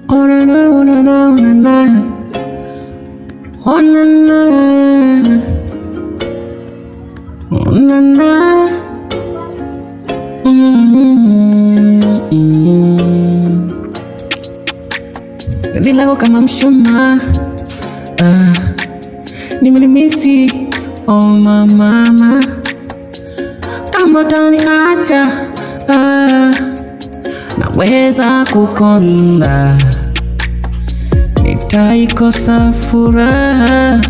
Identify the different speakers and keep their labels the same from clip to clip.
Speaker 1: Oh na na, oh na na, oh na na. Oh na na. Oh na na. Mm-hmm. Penzi lako kama mshumaa ah, nimelimisi oh mama mama, kama utaniacha ah, naweza kukonda, nitaikosa furaha,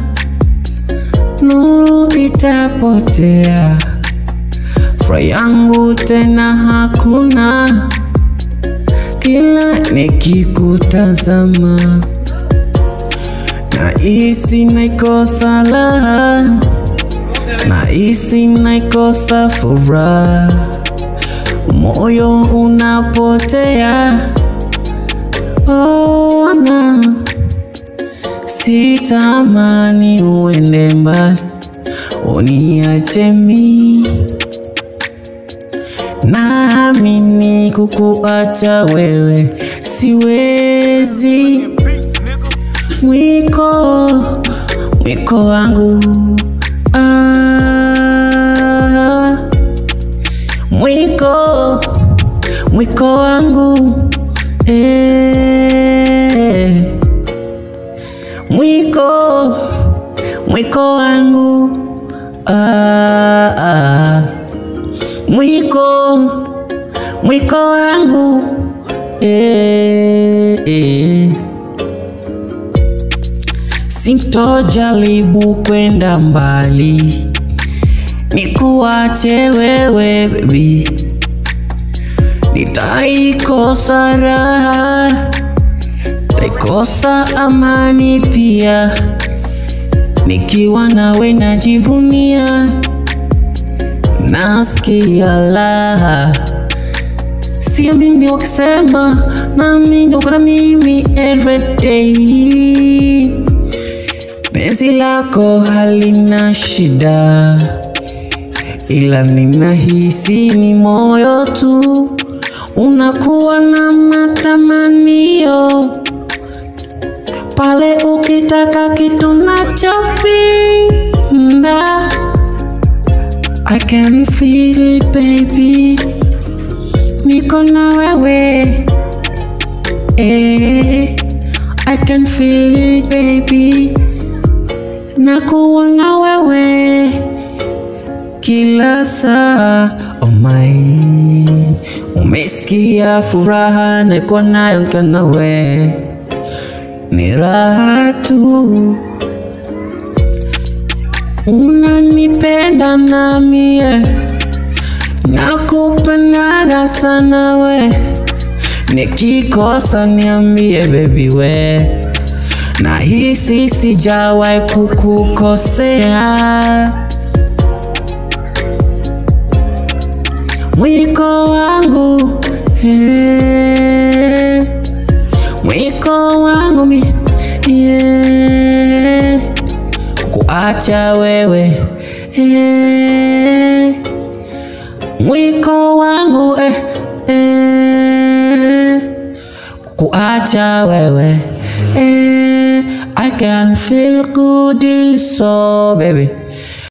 Speaker 1: nuru itapotea, furaha yangu tena hakuna, kila nikikutazama nahisi naikosa raha, nahisi naikosa furaha, moyo unapotea. Oh, na sitamani uende mbali, uniache mi naamini kukuacha wewe siwezi. Mwiko, mwiko wangu ah, mwiko, mwiko wangu eh, mwiko, mwiko wangu ah, ah, mwiko, mwiko wangu eh, eh. Sintojaribu kwenda mbali, nikuache wewe baby, nitaikosa raha, nitaikosa amani pia, nikiwa nawe najivunia, nasikia raha, sio mimi wakisema, nami ndo kuna mimi everyday Penzi lako halina shida, ila ninahisi ni moyo tu unakuwa na matamanio pale ukitaka kitu nachopinda. I can feel baby, niko na wewe eh, I can feel baby na kuona wewe kila saa. Oh my, umesikia furaha niko nayo nikiwa nawe, ni raha tu. Unanipenda nami eh, nakupendaga sana we, nikikosa niambie baby we nahisi sijawahi kukukosea. Mwiko wangu eh, mwiko wangu mi yeah, kuacha wewe eh, mwiko wangu eh, eh, kuacha wewe eh, I can feel good so baby